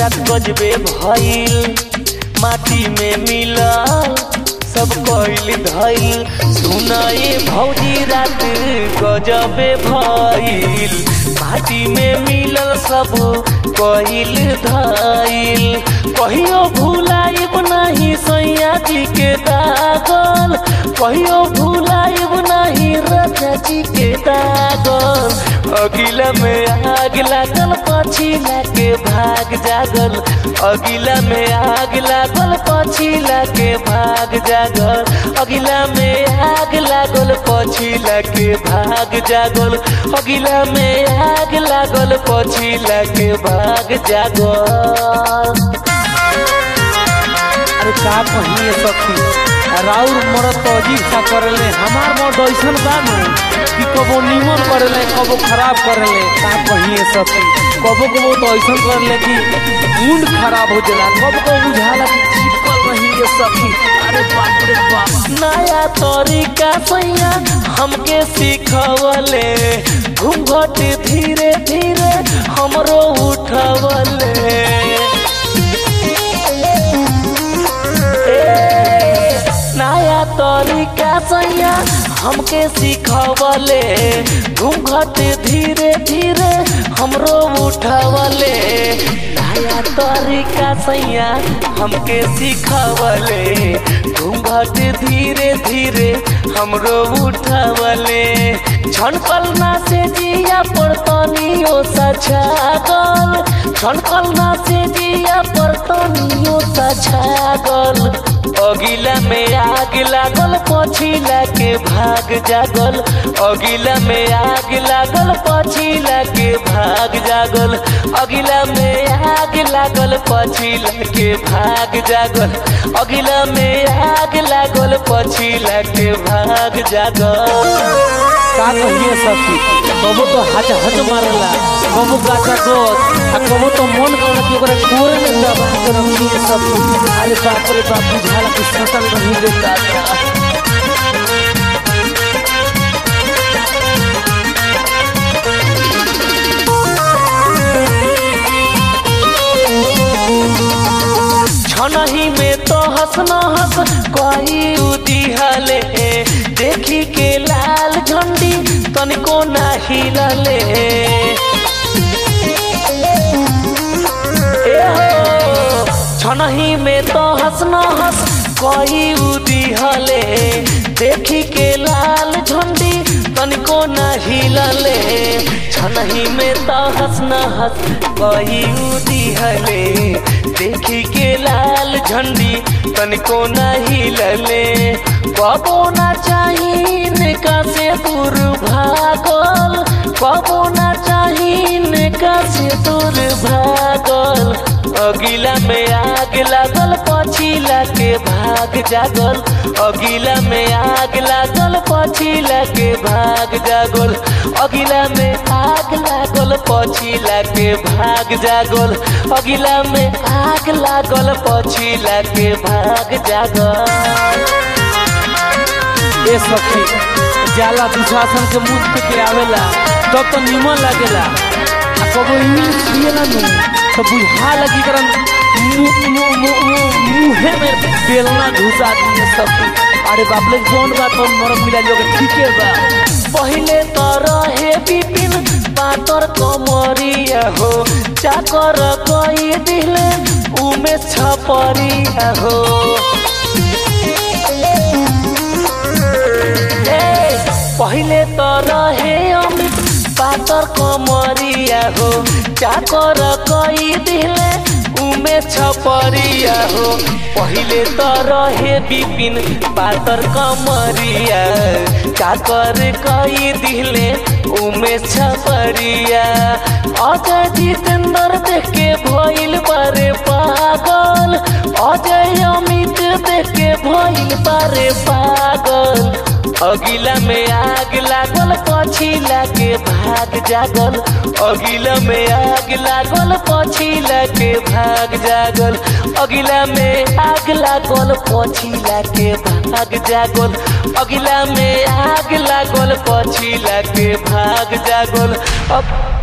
रात गजबे भइल माटी में मिलल सब कइल धइल सुनाए भौजी रात गजबे भइल माटी में मिलल सब कइल धइल कहियो भुलाइब नाही सैया जी के दागल कहियो भुलाइब नाही राजा जी के दागल अगिला में आग लागल पछिला के भाग जागल अगिला में आग लागल पछिला के भाग जागल अगिला में आग लागल पछिला के भाग जागल अगिला में आग लागल पछिला के भाग जागल अरे का कहिए सखी राउर मरद तो अजीब सा करले हमार मर्द ऐसन बा न कि कबो नीमन करले कबो खराब करले का कहिए सखी कबो कबो तो ऐसन करले कि मूड खराब हो जाला कबो कबो बुझाला कि चिपकल रही ये सखी अरे बाप रे बाप नया तरीका सैया हमके सिखवले घूंघट धीरे धीरे हमरो उठवले ए, नया तरीका सैया हमके सिखवले घूंघट धीरे धीरे हमरो उठवले नया तरीका सैया हमके सिखवले घूंघट धीरे धीरे हमरो उठवले छनकल से जिया पड़तनियो सछागल छनकल से जिया पड़तनियो सछागल अगिला में आग लागल पछिला के भाग जागल अगिला में आग लागल पछिला के भाग जागल अगिला में आग लागल पछिला के भाग जागल अगिला में आग लागल पछिला के भाग जागल का कहिए सखी कबो तो हच हच मारला कबो गाचा गोद आ कबो तो मन कर कि ओकरा कोरे में दबा के रखिए सखी अरे बाप रे बाप बुझाला कि सटल रही रे दादा छनही में तो हंस न हंस कोई उदिहले देखी के लाल झंडी तनिको ना हिलले ए हो, छनही में तो हंस न हंस कोई उदिहले देखी के लाल झंडी तनिको ना हिलले छनही में तो हंस न हंस कोई उदिहले देखी के लाल झंडी तनिको ना हिलले कबो ना चाहिन का से दूर भागल कबो ना चाहिन का से दूर भागल अगिला में आग लागल पछिला के भाग जागल अगिला में आग लागल पछिला के भाग जागल अगिला में आग लागल पछिला के भाग जागल अगिला में आग लागल पछिला के भाग जागल ए सखी जाला दुशासन के मुंह पे के आवेला तब तो निमन लागेला आ कबो इंग्लिश पिएला नु तो बुझा लगी करन मुंह मुंह मुंह मुंहे में बेलना घुसा दिए सखी अरे बाप रे जोन बात तो मरम मिला लोग ठीके बा पहिले तो रहे बिपिन पातर कमरिया हो चाकर कई दिले उमे छपरिया हो ए, पहिले तो रहे अमित पातर कमरिया हो चाकर कई दिले उमे छपरिया हो पहिले तो रहे बिपिन पातर कमरिया चाकर कई दिले उमे छपरिया अजय जितेंद्र देख के भइल बारे पागल अजय अमित देख के भइल बारे पागल अगिला में आग लागल पछिला के भाग जागल अगिला में आग लागल पछिला के भाग जागल अगिला में आग लागल पछिला के भाग जागल अगिला में आग लागल पछिला के भाग जागल अब